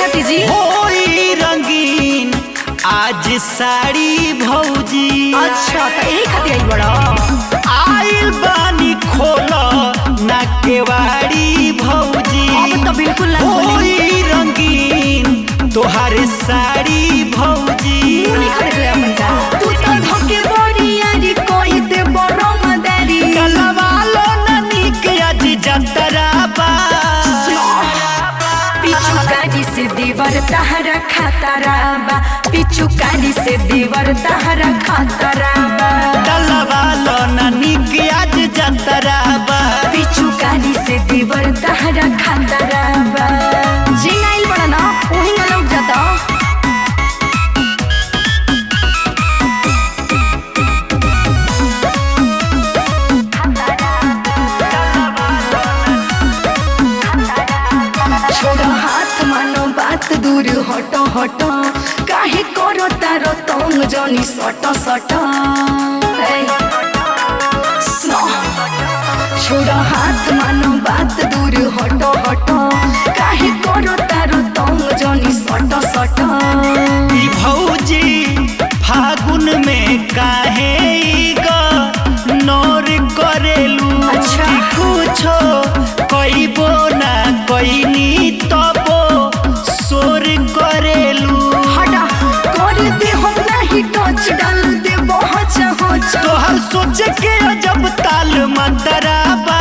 खाती जी होई रंगीन आज साड़ी भौजी अच्छा तो यही खाती आई बड़ा आइल बानी खोल ना केवाड़ी भौजी अब तो बिल्कुल ना खोली होई रंगीन तोहारे साड़ी भौजी नहीं खाते ले अपन का तू तो धोके बड़ी यारी कोई दे बड़ो मदारी कलवालो ननी के आज जतरा बा पिछु काली से देवर तहरा खातारा बा पिछु काली से देवर तहरा खातारा बा कलवालो ननी के आज जतरा बा पिछु काली से देवर तहरा खातारा बा जी नाइल बड़ा ना वही ना लौट जाता छोड़ो हाथ मानो बात दूर हटो हटो काहे करो तारो तंग जनी सटो सटो ए, स्नो। छोड़ो हाथ मानो बात दूर हटो हटो काहे करो तारो तंग जनी सटो सटो ई भौजी फागुन में काहे ई ग नौर करेलू अच्छा। कि कुछो कइबो ना कइनी तबो सोर करेलू हटा कर दे हम नहीं टच डाल दे बहुत होच तोहर सोच के अजब ताल मंतराबा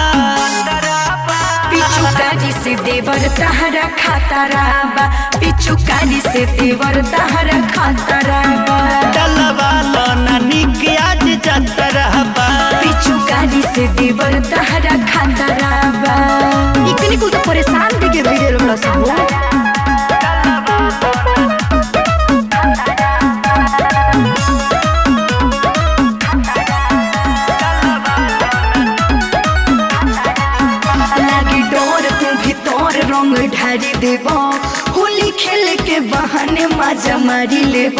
पिछु काली से देवर तहरा खातारा बा पिछु काली से देवर तहरा खातारा बा डलवालो ननी के आज जतरहबा पिछु काली से देवर तहरा खातारा बा इतनी कुल तो परेशान भी के भइले बड़ा सब लागी डोर तू भीतर रंग ढारी देब होली खेल के बहाने मजा मारी लेब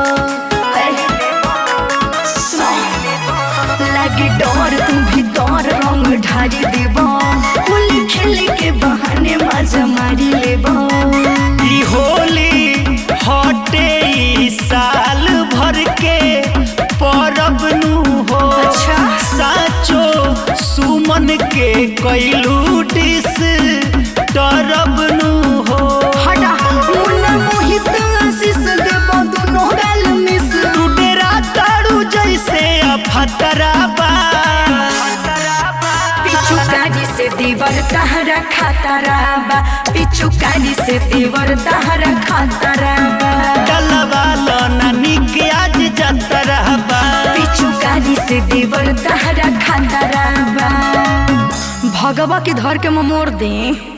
लागी डोर तू भीतर रंग ढारी देब होली खेल के बहाने मजा मारी लेब ई होली हटे ई साल भर के परब नु हो अच्छा। साचो सुमन के कैलू डिस तरब नु हो हटा मुन्ना मोहित आशीष देब दोनों गाल मिस तू डेरा तारू जैसे अफतराबा पिछु काली से देवर तहरा खातारा बा पिछु काली से देवर तहरा खातारा बा डलवालो ननी के आज जतरहबा पिछु काली से देवर तहरा खातारा बा भगवा के धर के मोर दे